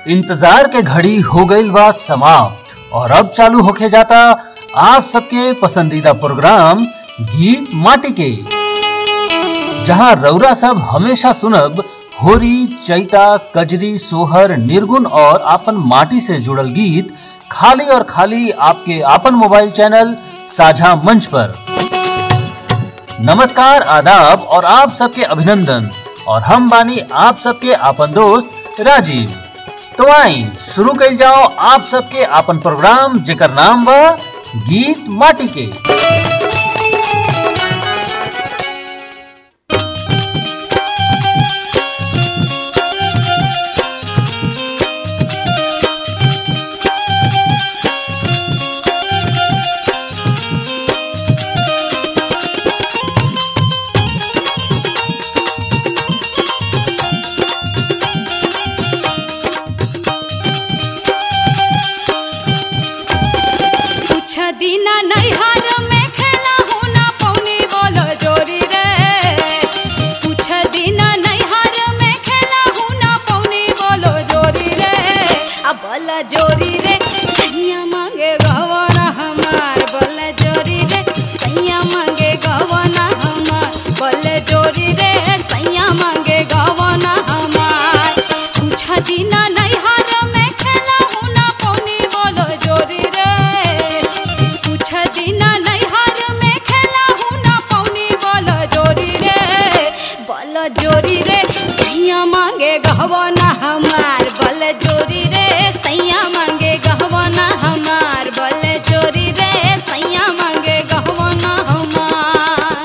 इंतजार के घड़ी हो गईल बा समाप्त और अब चालू होके जाता आप सबके पसंदीदा प्रोग्राम गीत माटी के जहां रौरा सब हमेशा सुनब होरी चैता कजरी सोहर निर्गुण और आपन माटी से जुड़ल गीत खाली और खाली आपके आपन मोबाइल चैनल साझा मंच पर नमस्कार आदाब और आप सबके अभिनंदन और हम बानी आप सबके आपन दोस्त राजीव तो आई शुरू कल जाओ आप सबके आपन प्रोग्राम जेकर नाम बा गीत माटी के कुछ दिना नैहर में खेला हूँ ना पौनी बोलो जोरी रे कुछ दिना नैहर में खेला हूँ ना पौनी बोलो जोरी रे अब बल जोरी रे सैया मांगे गवना हमार बल जोरी रे सैया मांगे गवना हमार बल जोरी रे सैया मांगे गवना हमार कुछ दिना नैहर में खेला हूँ ना पौनी बोलो जोरी रे कुछ दिना नैहर में खेला हूँ ना पौनी बोलो जोरी रे बल जोरी रे सैया मांगे गहवना हमार बल जोरी रे सैया मांगे गहवना हमार बल जोरी रे सैया मांगे गहवना हमार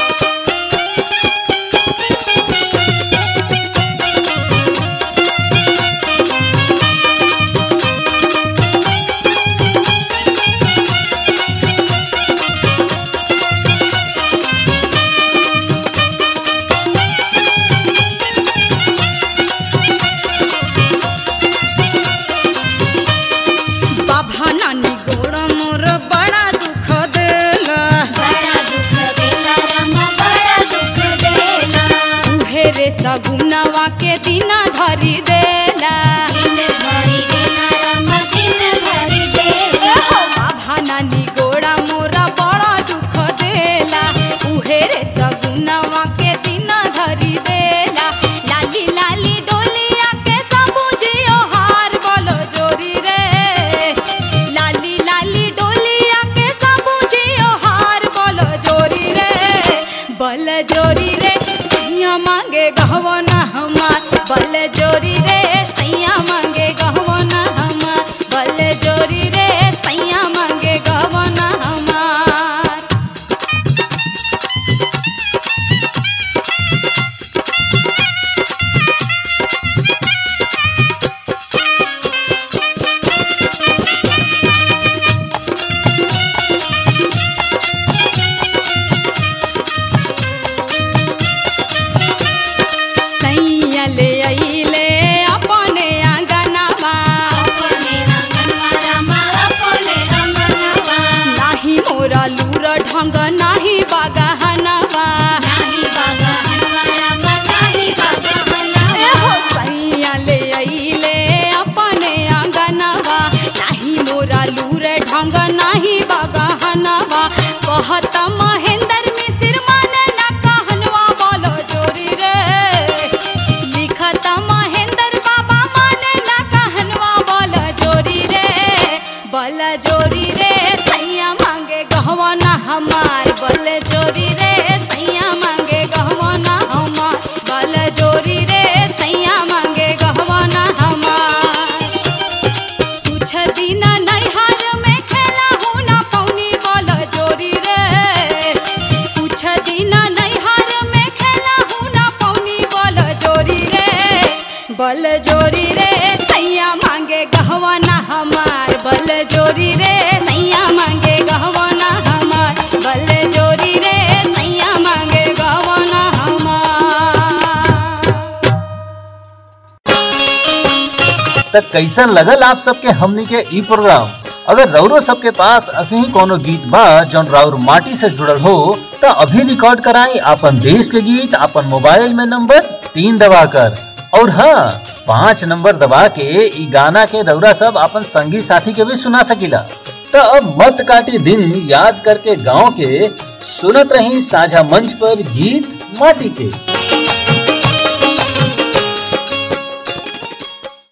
बाबा नानी गोड़ मोर बड़ा दुख देला बड़ा दुख देला रामा बड़ा दुख देला उहे रे सगुनवा के दिना धरी देला दिन भरी देला रामा दिन भरी देला एहो बाबा नानी गोड़ा मोरा बड़ा दुख देला उहे रे सगुनवा के दिना धरी देला लाली लाली डोलिया के सबुजियो हार बोलो जोरी रे लाली लाली डोलिया के सबुजियो हार बोलो जोरी रे बल जोरी रे सैया मांगे गहवना हमार बल जोरी रे सैया मांगे गहवना हमार बल जोरी रे सैया मांगे गहवना हमार सैया ले अइले अपने आंगनवा अपने रंगनवा रामा अपने रंगनवा नाही मोरा लूर ढंग नाही बागहनवा नाही बागा हनवा रामा नाही बागा ए हनवा हो सैया ले अइले अपने आंगनवा नाही मोरा लूर ढंग नाही बागहनवा कहत महेंद्र मिसिर माने ना कहनवा बोलो जोरी रे लिखत महेंद्र बाबा माने ना कहनवा बोलो जोरी रे बल जोरी रे सैया मांगे गहवाना हमार बल जोरी रे सैया मांगे गहवाना हमार बल जोरी रे सैया मांगे गहवाना हमार कुछ दिना नैहर में खेला हूँ ना पौनी बोल जोरी रे कुछ दिना नैहर में खेला हूँ ना पौनी बोल जोरी रे बल जोरी रे सैया मांगे गहवाना हमार बल जोरी रे सैया मांगे गहवाना हमार बल जोरी रे सैया मांगे गहवाना हमार तक कैसन लगल आप सबके हमनी के ई प्रोग्राम अगर रौरो सबके पास असही कोनो गीत बा जौन राउर माटी से जुड़ल हो त अभी रिकॉर्ड कराई आपन देश के गीत आपन मोबाइल में नंबर तीन दबाकर और हाँ पाँच नंबर दबा के ई गाना के रौरा सब अपन संगी साथी के भी सुना सकीला तो अब मत काटी दिन याद करके गांव के सुनत रही साझा मंच पर गीत माटी के